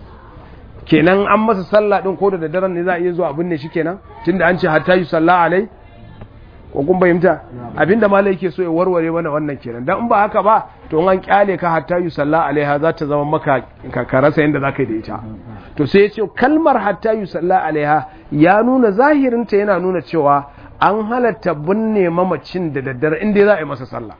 kenan an masa sallah ɗin ko da daddaren ne za a iya zuwa abin ne shi kenan tunda an ce hatta yi salla alai ko kun fahimta abinda malai yake so ya warware mana wannan kenan dan in ba haka ba to an kyale ka hatta yi salla alaiha za ta zama maka ka rasa yadda za ka yi da ita to sai ya ce kalmar hatta yi salla alaiha ya nuna zahirinta yana nuna cewa an halatta binne mamacin da daddare inda za a yi masa sallah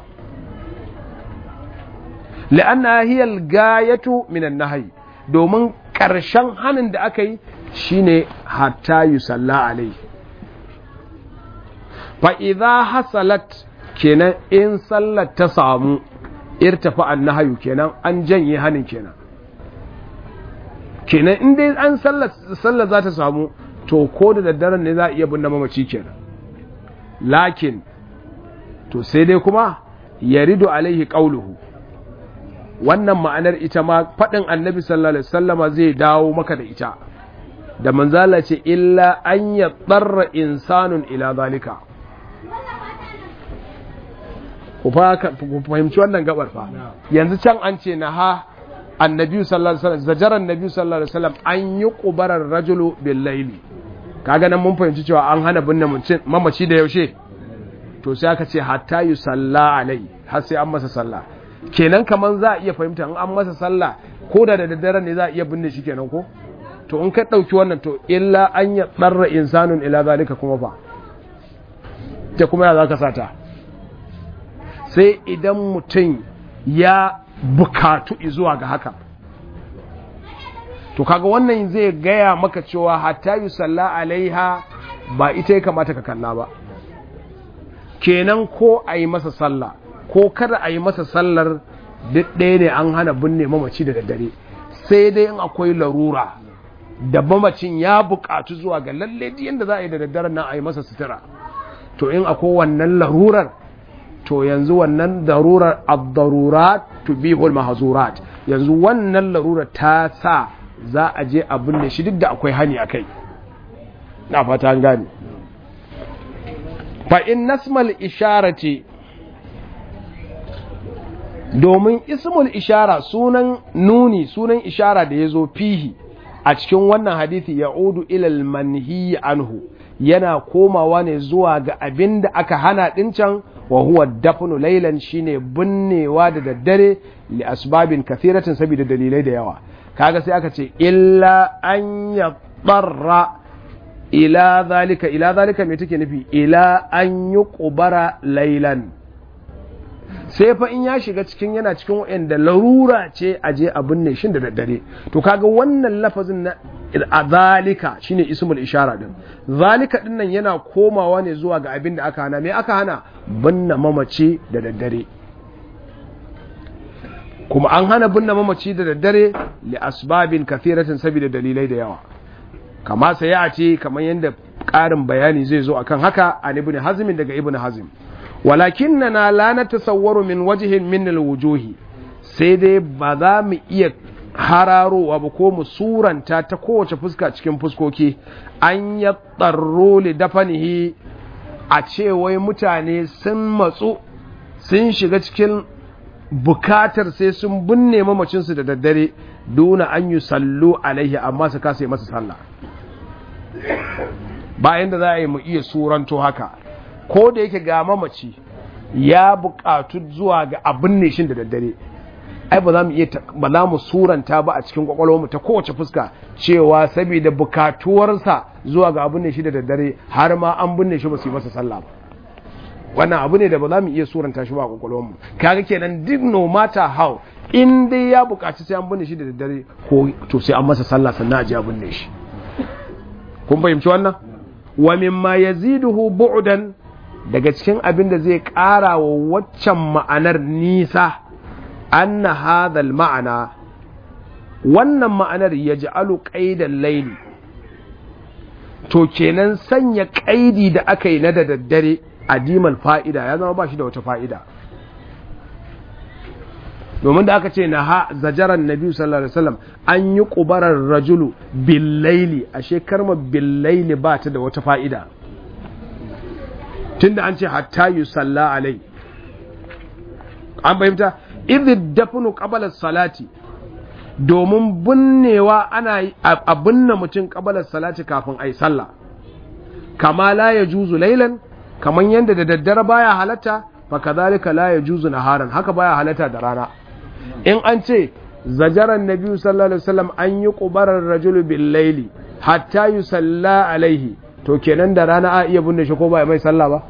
la'anna hiya al-gayatu min an-nahy domin karshen hanin da aka yi shine hatta yusalla alai fa idza hasalat kenan in sallar ta samu irtafa an-nahyu kenan an janye hanin kenan kenan in dai an sallar sallar za ta samu to ko da daddaren ne za a iya binne mamaci kenan lakin to sai dai kuma yaridu alaihi qauluhu wannan ma'anar ita ma faɗin annabi sallallahu alaihi wasallama zai dawo maka da ita da manzala ce illa an ya tsarra insanun ila zalika ku fahimci wannan gabar fa yanzu can an ce na ha annabi sallallahu alaihi wasallam zajaran nabi sallallahu alaihi wasallam an yi qubarar rajulu bil laili kaga nan mun fahimci cewa an hana binne mamaci da yaushe to sai aka ce hatta yusalla alai har sai an masa sallah kenan kaman za a iya fahimta in an masa sallah ko da da daddare ne za a iya binne shi kenan ko to in ka ɗauki wannan to illa an ya tsarra insanun ila zalika kuma fa ta kuma ya za ka sata sai idan mutum ya bukatu zuwa ga haka to kaga wannan zai gaya maka cewa hatta yi salla alaiha ba ita ya kamata ka kalla ba kenan ko a yi masa sallah ko kada a yi masa sallar duk ɗaya ne an hana binne mamaci da daddare sai dai in akwai larura da mamacin ya buƙatu zuwa ga lalle yadda za a yi da daddaren nan a yi masa sutura to in akwai wannan larurar to yanzu wannan darurar ad-darurat tubihul mahzurat yanzu wannan larurar ta sa za a je abin da shi duk da akwai hani akai na fata an gane fa in nasmal isharati domin ismul ishara sunan nuni sunan ishara da ya zo fihi a cikin wannan hadithi ya udu ilal manhi anhu yana komawa ne zuwa ga abin da aka hana ɗincan wa huwa dafnu lailan shine binnewa da daddare li asbabin kathiratin saboda dalilai da yawa kaga sai aka ce illa an ya ila zalika ila zalika me take nufi ila an yi kubara lailan sai fa in ya shiga cikin yana cikin wa'anda larura ce a je a binne shin da daddare to kaga wannan lafazin na a zalika shine ismul ishara din zalika din nan yana komawa ne zuwa ga abin da aka hana me aka hana binne mamaci da daddare kuma an hana binne mamaci da daddare li asbabin kathiratin saboda dalilai da yawa kama sai ya ce kamar yadda ƙarin bayani zai zo akan haka an ibn hazmin daga ibn hazm walakinna la natasawwaru min wajhin min alwujuhi sai dai ba za mu iya hararowa ba ko mu suranta ta kowace fuska cikin fuskoki an ya tsarro li dafanihi a ce wai mutane sun matsu sun shiga cikin bukatar sai sun binne mamacinsu da daddare duna an yi sallu alaihi amma su kasa masa sallah bayan da za a yi mu iya suranto haka ko da yake ga mamaci ya bukatu zuwa ga abin ne shi da daddare ai ba za mu iya ba za mu suranta ba a cikin kwakwalwarmu ta kowace fuska cewa saboda bukatuwarsa zuwa ga abin ne shi da daddare har ma an binne shi ba su yi masa sallah ba wannan abu ne da ba za mu iya suranta shi ba a kwakwalwarmu kaga kenan duk no matter how in dai ya bukaci sai an binne shi da daddare ko to sai an masa sallah sannan a je a binne shi kun fahimci wannan wa mimma yaziduhu bu'dan daga cikin abin da zai ƙara wa waccan ma'anar nisa anna hadhal ma'ana wannan ma'anar yaj'alu qaidan layli to kenan sanya ƙaidi da aka yi na da daddare adimal fa'ida ya zama ba shi da wata fa'ida domin da aka ce na ha zajaran nabi sallallahu alaihi wasallam an yi kubarar rajulu billaili ashe karma billaili ba ta da wata fa'ida tunda an ce hatta yi salla alai an fahimta idh dafnu qabala salati domin binnewa ana a binne mutum qabala salati kafin ai sallah kama la yajuzu laylan kaman yanda da daddare baya halatta fa kadhalika la yajuzu naharan haka baya halatta da rana in an ce zajaran nabi sallallahu alaihi wasallam an yi qubarar rajulu bil layli hatta yusalla alaihi to kenan da rana a iya binne shi ko ba mai sallah ba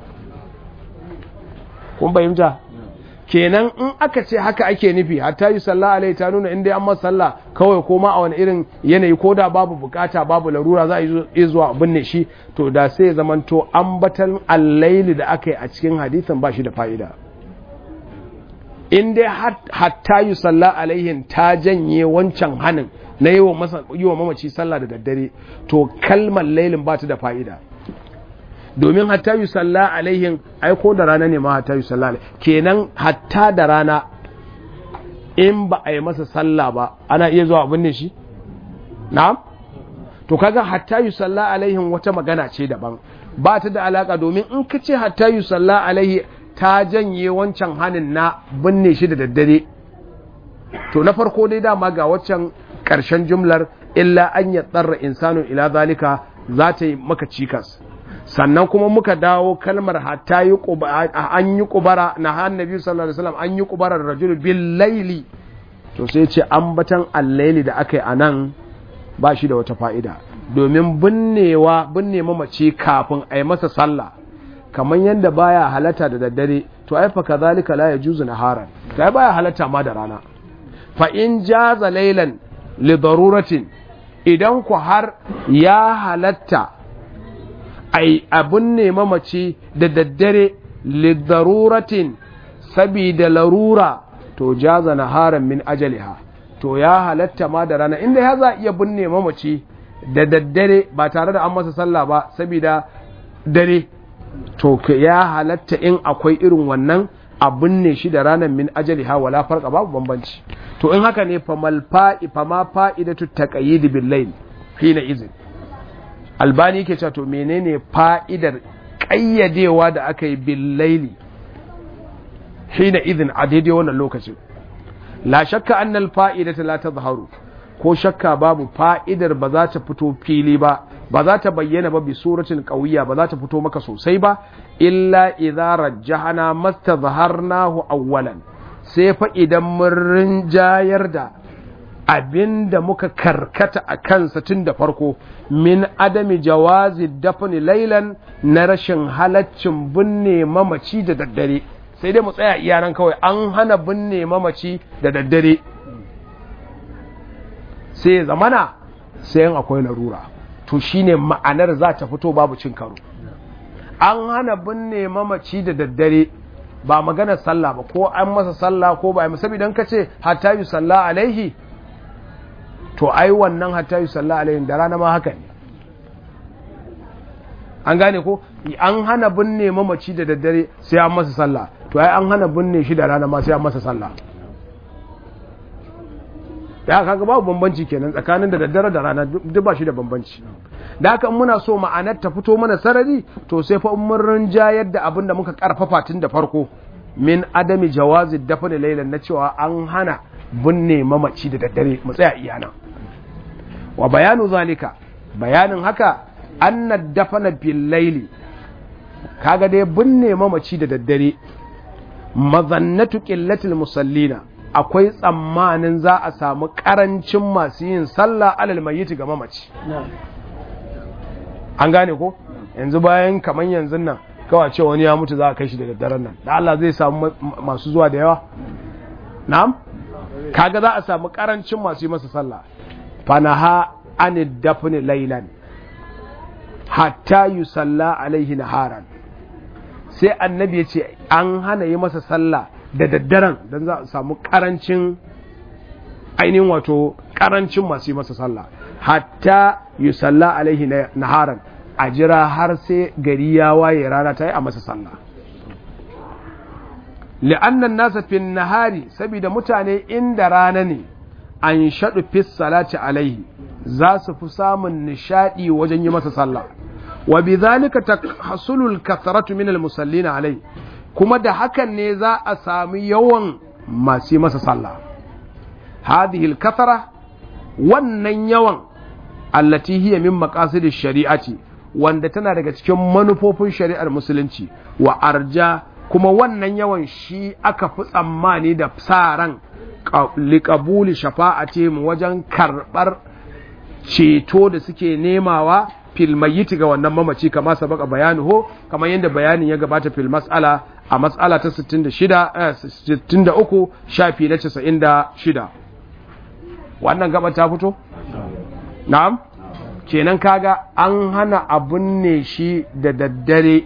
kun fahimta kenan in aka ce haka ake nufi hatta yi sallah alaihi ta nuna inda an masa sallah kawai ko ma a wani irin yanayi ko da babu bukata babu larura za a yi zuwa binne shi to da sai ya zamanto ambatan allaili da aka yi a cikin hadisin ba shi da fa'ida in dai hatta yi sallah alaihin ta janye wancan hanin na yi wa mamaci sallah da daddare to kalmar lailin ba ta da fa'ida domin hatta yi salla alaihin aiko da rana ne ma hatta yi salla kenan hatta da rana in ba a yi masa salla ba ana iya zuwa abin ne shi na'am to kaga hatta yi salla alaihin wata magana ce daban ba ta da alaka domin in ka ce hatta yi salla alaihi ta janye wancan hanin na binne shi da daddare to na farko dai dama ga waccan ƙarshen jumlar illa an ya tsarra insanu ila zalika za ta yi maka cikas sannan kuma muka dawo kalmar hatta yi an yi kubara na annabi sallallahu alaihi wasallam an yi kubarar rajul bil laili to sai ce ambatan allaili da aka yi anan ba shi da wata fa'ida domin binnewa binne mamaci kafin a yi masa sallah kamar yadda baya halatta da daddare to ai fa kazalika la yajuzu naharan to ai baya halatta ma da rana fa in jaza laylan li daruratin idan ku har ya halatta ai abun ne mamaci da daddare lidaruratin sabida larura to jaza naharan min ajaliha to ya halatta ma da rana inda ya za iya binne mamaci da daddare ba tare da an masa sallah ba saboda dare to ya halatta in akwai irin wannan abin ne shi da ranar min ajali ha wala farka babu bambanci to in haka ne famal fa'i fama fa'idatu taqayyid bil layl hina izin albani yake cewa to menene fa'idar ƙayyadewa da aka yi bil layli hina izin a daidai wannan lokacin la shakka annal fa'idata la tazharu ko shakka babu fa'idar ba za ta fito fili ba ba za ta bayyana ba bi suratin qawiyya ba za ta fito maka sosai ba illa idza rajjahana mastazharnahu awwalan sai fa idan mun rinjayar da abinda muka karkata a kansa tun da farko min adami jawazi dafni laylan na rashin halaccin binne mamaci da daddare sai dai mu tsaya iyanan kawai an hana binne mamaci da daddare sai zamana sai yin akwai larura to shine ma'anar za ta fito babu cin karo an hana binne mamaci da daddare ba magana sallah ba ko an masa sallah ko ba a masa idan ka ce hatta yi sallah alaihi to ai wannan hatta yi sallah alaihi da rana ma haka ne an gane ko an hana binne mamaci da daddare sai an masa sallah to ai an hana binne shi da rana ma sai an masa sallah da kaga babu bambanci kenan tsakanin da daddare da rana duk ba shi da bambanci da haka muna so ma'anar ta fito mana sarari to sai fa mun rinjayar da abin da muka karfafa tun da farko min adami jawazi dafne lailan na cewa an hana binne mamaci da daddare mu tsaya iyana wa bayanu zalika bayanin haka anna dafana bil laili kaga dai binne mamaci da daddare mazannatu qillatil musallina akwai tsammanin za a samu karancin masu yin sallah alal mayyiti ga mamaci an gane ko yanzu bayan kaman yanzu nan kawai ce wani ya mutu za a kai shi daga daren nan da Allah zai samu masu zuwa da yawa na'am kaga za a samu karancin masu yi masa sallah fanaha an dafni laylan hatta yusalla alaihi naharan sai annabi ya ce an hana yi masa sallah da daddaren don za a samu karancin ainihin wato karancin masu yi masa sallah hatta yi salla alaihi naharan a jira har sai gari ya waye rana ta yi a masa sallah li'annan nasa fin nahari saboda mutane inda rana ne an shaɗu fis salati alaihi za su fi samun nishaɗi wajen yi masa sallah wa bi zalika tahsulul kathratu min al musallina alaihi kuma da hakan ne za a sami yawan masu masa sallah hadhihi al-kathara wannan yawan allati hiya min maqasidish shari'ati wanda tana daga cikin manufofin shari'ar musulunci wa arja kuma wannan yawan shi aka fi tsammani da sa ran liqabuli shafa'ati wajen karbar ceto da suke nemawa fil mayyiti ga wannan mamaci kama sabaka bayanuhu kamar yadda bayanin ya gabata fil mas'ala a mas'ala ta 66 63 shafi na 96 wannan gaba ta fito na'am kenan kaga an hana abun ne shi da daddare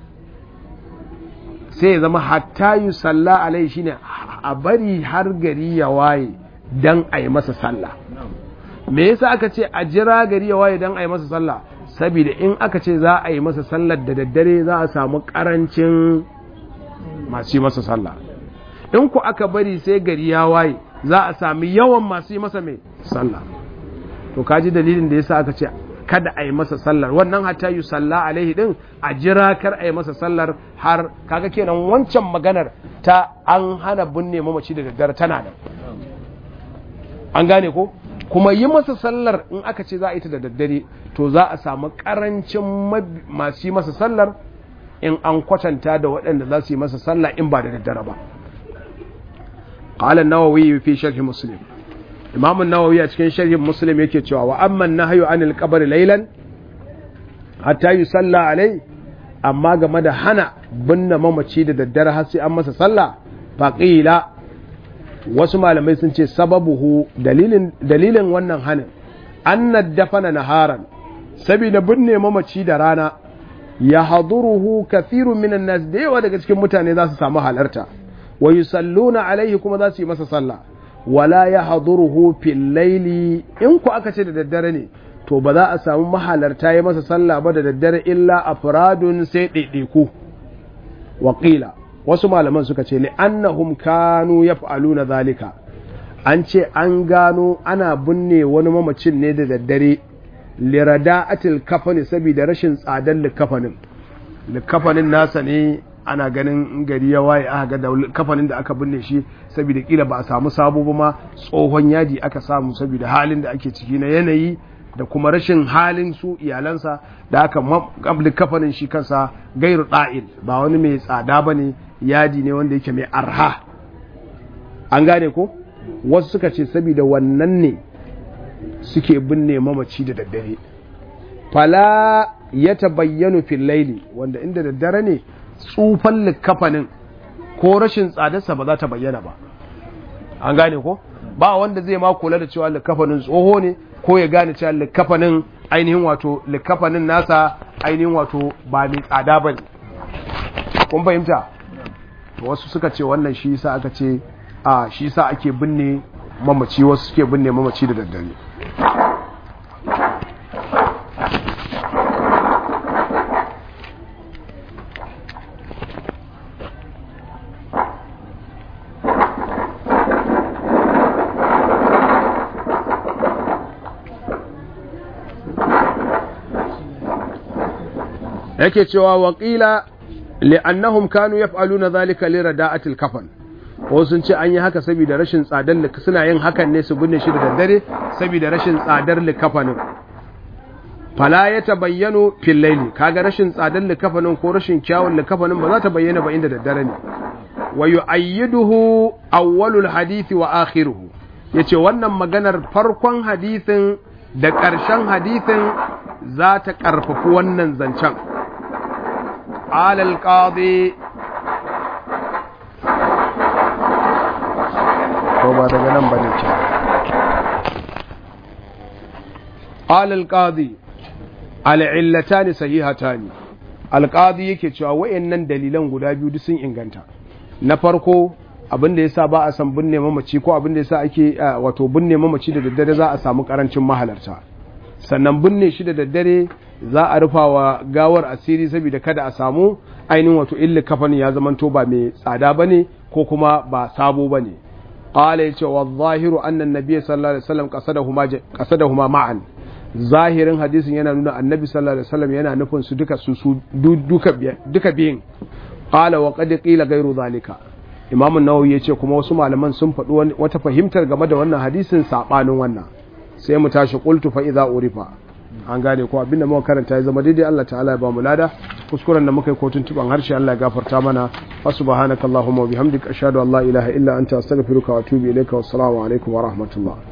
sai ya zama hatta yi salla alai shine a bari har gari ya waye dan a yi masa sallah me yasa aka ce a jira gari ya waye dan a yi masa sallah saboda in aka ce za a yi masa sallar da daddare za a samu karancin masu yi masa sallah in ku aka bari sai gari ya waye za a sami yawan masu yi masa mai sallah to kaji dalilin da yasa aka ce kada a yi masa sallar wannan hatta yi salla alaihi din a jira kar a yi masa sallar har kaga kenan wancan maganar ta an hana binne mamaci da daddare tana nan an gane ko kuma yi masa sallar in aka ce za a yi ta da daddare to za a samu karancin masu yi masa sallar in an kwatanta da waɗanda za su yi masa sallah in ba da daddare ba قال النووي في شرح مسلم امام النووي a cikin sharhin muslim yake cewa wa amma nahyu anil qabr laylan hatta yusalla alai amma game da hana binne mamaci da daddare har sai an masa sallah faqila wasu malamai sun ce sababuhu dalilin dalilin wannan hanin anna dafana naharan saboda binne mamaci da rana ya haduruhu kathirun minan nas da yawa daga cikin mutane za su samu halarta wa yusalluna alaihi kuma za su yi masa sallah wala ya haduruhu fil laili in ku aka ce da daddare ne to ba za a samu mahalarta ya masa sallah ba da daddare illa afradun sai ɗaiɗaiku waƙila wasu malaman suka ce li'annahum kanu yaf'aluna zalika an ce an gano ana binne wani mamacin ne da daddare lirada'atil kafani saboda rashin tsadar likafanin likafanin nasa ne ana ganin gari ya waye aka ga kafanin da aka binne shi saboda kila ba a samu sabo ba ma tsohon yadi aka samu saboda halin da ake ciki na yanayi da kuma rashin halin su iyalansa da aka kabli kafanin shi kansa gairu da'il ba wani mai tsada ba ne yadi ne wanda yake mai arha an gane ko wasu suka ce saboda wannan ne suke binne mamaci da daddare fala ya tabayyanu fil laili wanda inda daddare ne tsufan likafanin ko rashin tsadarsa ba za ta bayyana ba an gane ko ba wanda zai ma kula da cewa likafanin tsoho ne ko ya gane cewa likafanin ainihin wato likafanin nasa ainihin wato ba mai tsada ba ne kun fahimta wasu suka ce wannan shi sa aka ce a shi sa ake binne mamaci wasu suke binne mamaci da daddare yake cewa waƙila li'annahum kanu yaf'aluna zalika li rada'atil kafan ko sun ce an yi haka saboda rashin tsadar suna yin hakan ne su binne shi da daddare saboda rashin tsadar likafanin fala ya tabayyano fil layli kaga rashin tsadar likafanin ko rashin kyawun likafanin ba za ta bayyana ba inda daddare ne wa yu'ayyiduhu awwalul hadisi wa akhiruhu yace wannan maganar farkon hadisin da ƙarshen hadisin za ta ƙarfafi wannan zancen alal qadi ko ba daga nan bane ce alal qadi al'illatani sahihatani alqadi yake cewa wayannan dalilan guda biyu duk sun inganta na farko abin da yasa ba a san binne mamaci ko abin da yasa ake wato binne mamaci da daddare za a samu karancin mahalarta sannan binne shi da daddare za a rufa wa gawar asiri saboda kada a samu ainihin wato illi kafani ya zamanto ba mai tsada bane ko kuma ba sabo bane qala yace wa zahiru anna an-nabiy sallallahu alaihi wasallam qasadahuma qasadahuma ma'an zahirin hadisin yana nuna annabi sallallahu alaihi wasallam yana nufin su duka su duka duka biyin qala wa qad qila ghayru zalika imam an-nawawi yace kuma wasu malaman sun faɗi wata fahimtar game da wannan hadisin sabanin wannan sai mu tashi qultu fa idza urifa an gane ko abinda muka karanta ya zama daidai Allah ta'ala ya ba mu lada kuskuren da muka yi kotun tuban harshe Allah ya gafarta mana fa subhanakallahumma wa bihamdika ashhadu an la ilaha illa anta astaghfiruka wa atubu ilayka wassalamu alaikum wa rahmatullah